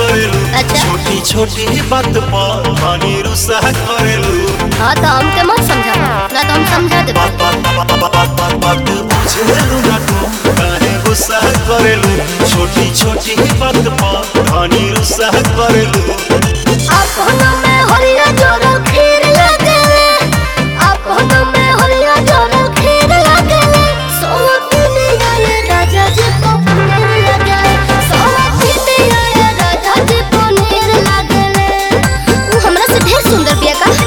करेलू अच्छा। छोटी छोटी बात पर पानी रुसा करेलू हाँ तो हमके मत समझा ना तो हम समझा देबो बात बात बात बात बात बात बुझेलू ना तू काहे गुस्सा करेलू छोटी छोटी बात पर पानी रुसा करेलू अपनों में हरिया जोरो खीर लगेले अपनों में हरिया जोरो खीर लगेले सोवा पीने आए राजा जी को पनीर लगेले सोवा पीने आए राजा जी पनीर लगेले ऊ हमरा से ढेर सुंदर बिया का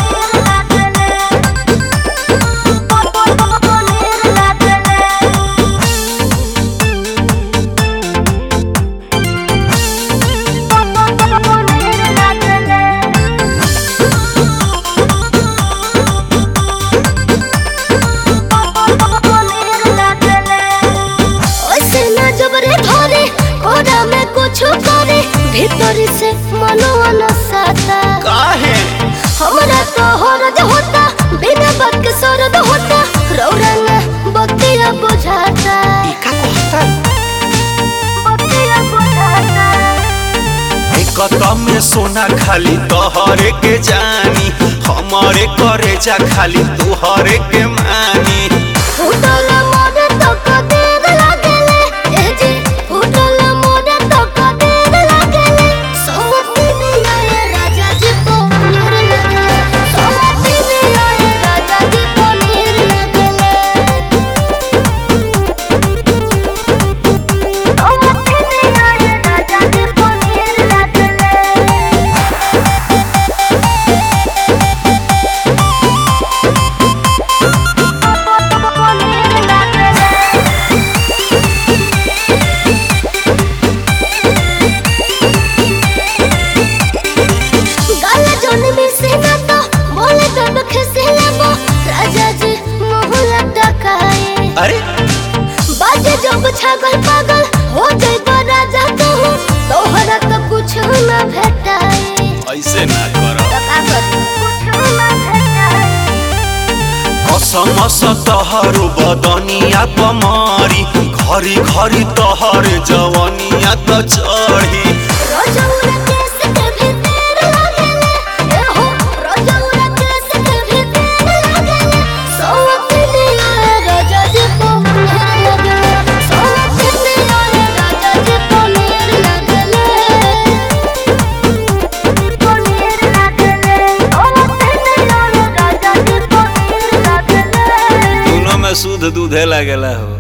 ओसे ना जबरे धरे कोरा में कुछ करे भीतर से मनवा न साता काहे हमरा तो हरद होता बिना बात के सरद होता रौरा न बतिया बुझाता का कहता बतिया बुझाता कत में सोना खाली तोहरे के जानी हमारे करे जा खाली तुहरे के मानी फुटल मोरे तो कदेर लागेले ए जी फुटल मोरे तो कदेर लागेले सोमती में आए राजा जी को नीर लगेले सोमती में आए राजा जी को नीर लगेले सोमती में आए राजा जी को नीर लगेले गाला जोन में से ना तो बोले तो दुख से लेबो राजा जी मुंह लटकाए अरे बाजे जब छागल पागल हो जाए तो राजा तू तोहरा तो कुछ ना भेटाए ऐसे ना करो तो का करी कुछ ना भेटाए कसम स तहरो बदनिया कमारी घरी घरी तहर जवनिया त चढ़ी रोजौरा केस के भीतर लागेले ए हो रोजौरा केस के भीतर लागेले सोवती आए राजा जी को नीर लगेले सोवती आए राजा जी को नीर लगेले को नीर लगेले सोवती आए राजा जी को नीर लगेले दोनों में शुद्ध दूधे लगेला हो